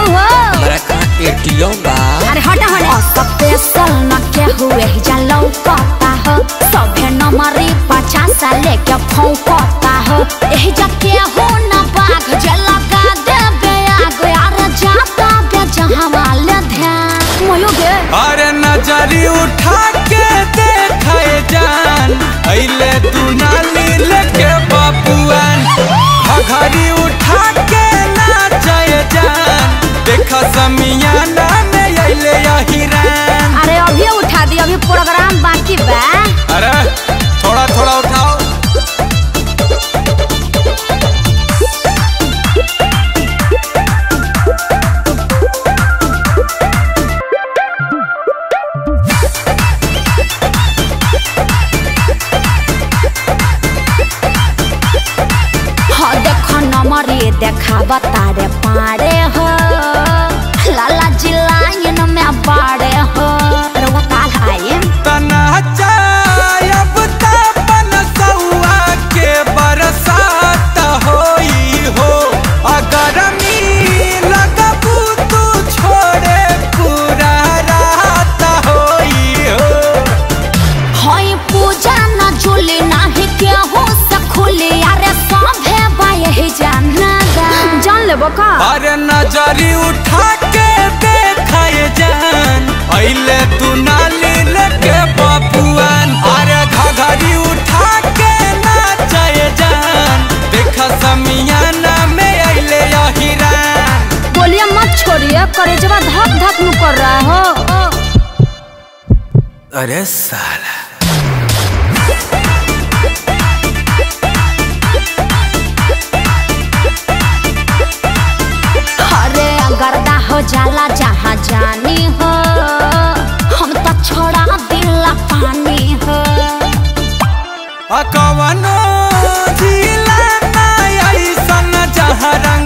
हो हमारा कहाँ एटीएम बा अरे हटा हटा स्पेशल न के हुए जा लौकता हो सभे नंबरी पचास लेके फौकता हो एही जा के हो न बाघ जे लगा देबे आग यार जाता बे जहां वाले ध्यान मोयो गे अरे नजरी उठा के देखे जान अइले तू नाली लेके बाबुआन घघरी उठा के नाचे जान देखा समियाना में अइले हिरान अरे अभी उठा दी अभी प्रोग्राम बाकी बा अरे थोड़ा थोड़ा उठाओ हाँ देखो नंबरी देखा बतारे पारे हो लाला जी लाइन में बाड़े हो रउआ काल आए तना चायब तापन सौआ के बरसात होई हो अगर मी लगबू तू छोड़े पूरा रात होई हो हई पूजा न जुली नाही केहू से खुली अरे सभे बाये जाना जान लेबो का अरे नजरी उठा के देखाए जान अइले तू नाली लेके बबुआन अरे घघरी उठा के नाचे जान देखा समियाना में अइले हिरान बोलिए मत छोड़िए करेजवा धक धक नु कर रहा हो अरे साला अरे गर्दा हो जाला जहाँ जानी हो हम तो छोड़ा दिला पानी हो अकवनो जिला ना ऐसन जहाँ रंग